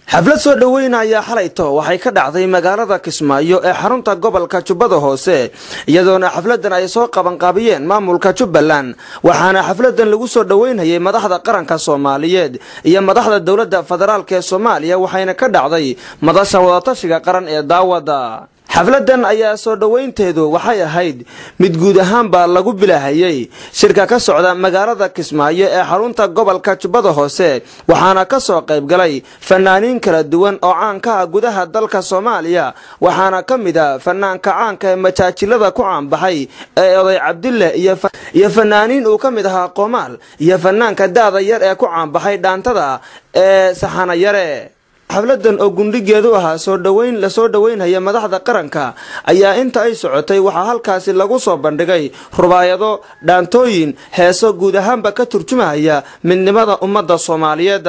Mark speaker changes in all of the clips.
Speaker 1: xaflad soo dhoweynaya xalayto waxay ka dhacday magaalada kismaayo ee xarunta gobolka jubbada hoose iyadoona xafladan ay soo qabanqaabiyeen maamulka jubbaland waxaana xafladan lagu soo dhoweynayay madaxda qaranka soomaaliyeed iyo madaxda dowladda federaalk ee soomaaliya waxayna ka dhacday madasha wadatashiga qaran ee daawada xafladan ayaa soo dhoweynteedu waxay ahayd mid guud ahaanba lagu bilaahayey shirka ka socda magaalada kismaayo ee xarunta gobolka jubbada hoose waxaana ka soo qaybgalay fanaaniin kala duwan oo caanka ah gudaha dalka soomaaliya waxaana ka mid a fanaanka caanka ee majaajilada ku caanbaxay ee oday cabdille iyo fanaaniin uu ka mid ahaa qoomaal iyo fanaanka daada yar ee ku caanbaxay dhaantada ee saxana yare xafladan oo gundhigeedu ahaa soo dhoweyn lasoo dhoweynaya madaxda qaranka ayaa inta ay socotay waxaa halkaasi lagu soo bandhigay rubaayado dhaantooyin heeso guud ahaanba ka turjumahaya midnimada ummadda soomaaliyeed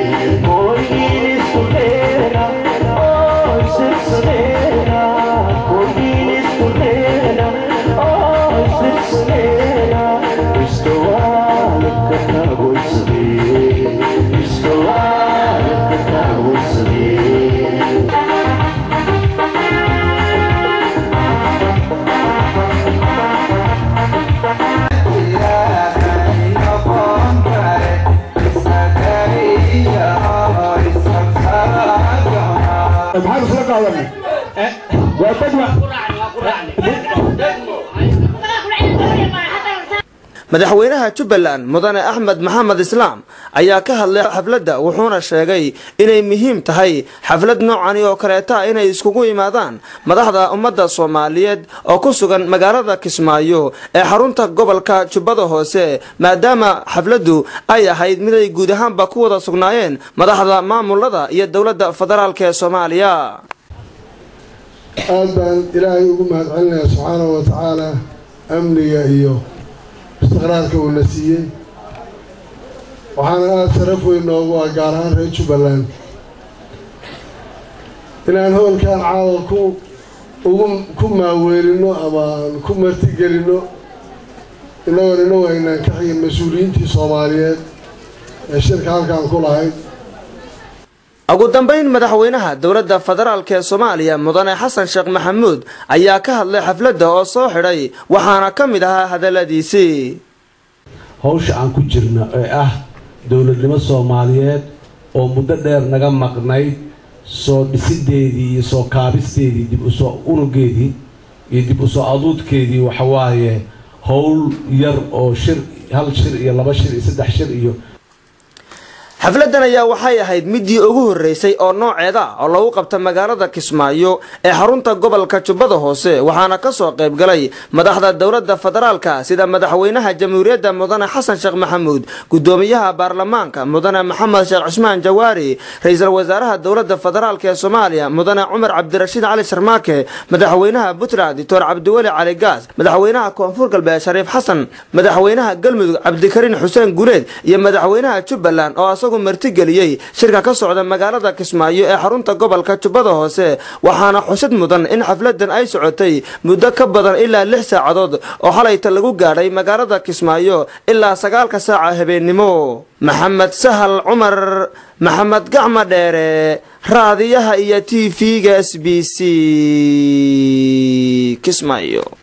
Speaker 2: maxaan isla qaadanay waa degma
Speaker 1: madaxweynaha jubbaland mudane axmed maxamed islaam ayaa ka hadlay xafladda wuxuuna sheegay inay muhiim tahay xaflad noocani oo kaleeta inay iskugu yimaadaan madaxda ummadda soomaaliyeed oo ku sugan magaalada kismaayo ee xarunta gobolka jubbada hoose maadaama xafladdu ay ahayd miday guud ahaanba ku wada sugnaayeen madaxda maamulada iyo dowladda federaalk ee soomaaliya
Speaker 2: aad baan ilaahay ugu mahadcelinayaa subxaanahu wa tacaala amniga iyo istiqraarka uuna siiyey waxaana aada sharaf weyn noogu ah gaar ahaan reer jubbaland inaan howlkan caawa ku ugu ku maaweelino ama aan ku martigelinno innagoon inagu aynaan ka xigin mas-uuliyiintii soomaaliyeed ee shirka halkaan ku lahayd
Speaker 1: ugu dambayn madaxweynaha dowladda federaalk ee soomaaliya mudane xasan sheekh maxamuud ayaa ka hadlay xafladda oo soo xidhay waxaana ka mid ahaa hadalladiisii
Speaker 3: hawsha aan ku jirno ee ah dowladnimo soomaaliyeed oo muddo dheer naga maqnayd soo dhisideedii iyo soo kaabisteedii dib usoo unugeedii iyo dib usoo aduudkeedii waxawaaye howl yar oo shir hal shir iyo laba shir iyo saddex shir iyo
Speaker 1: xafladan ayaa waxay ahayd midii ugu horreysay oo nooceeda oo lagu qabta magaalada kismaayo ee xarunta gobolka jubbada hoose waxaana ka soo qayb galay madaxda dowladda federaalka sida madaxweynaha jamhuuriyadda mudane xasan sheekh maxamuud gudoomiyaha baarlamaanka mudane maxamed sheekh cusmaan jawaari ra-iisul wasaaraha dowladda federaalk ee soomaaliya mudane cumar cabdirashiid cali sharmaake madaxweynaha puntland doctor cabdiweli cali gaas madaxweynaha koonfur galbeed shariif xasan madaxweynaha galmudug cabdikariin xuseen guleed iyo madaxweynaha jubbaland oo martigeliyey shirka ka socda magaalada kismaayo ee xarunta gobolka jubbada hoose waxaana xusid mudan in xafladan ay socotay muddo ka badan ilaa lix saacadood oo xalayta lagu gaadhay magaalada kismaayo ilaa sagaalka saaca habeennimo maxamed sahal cumar maxamed gacma dheere raadiyaha iyo t v-ga s b c kismaayo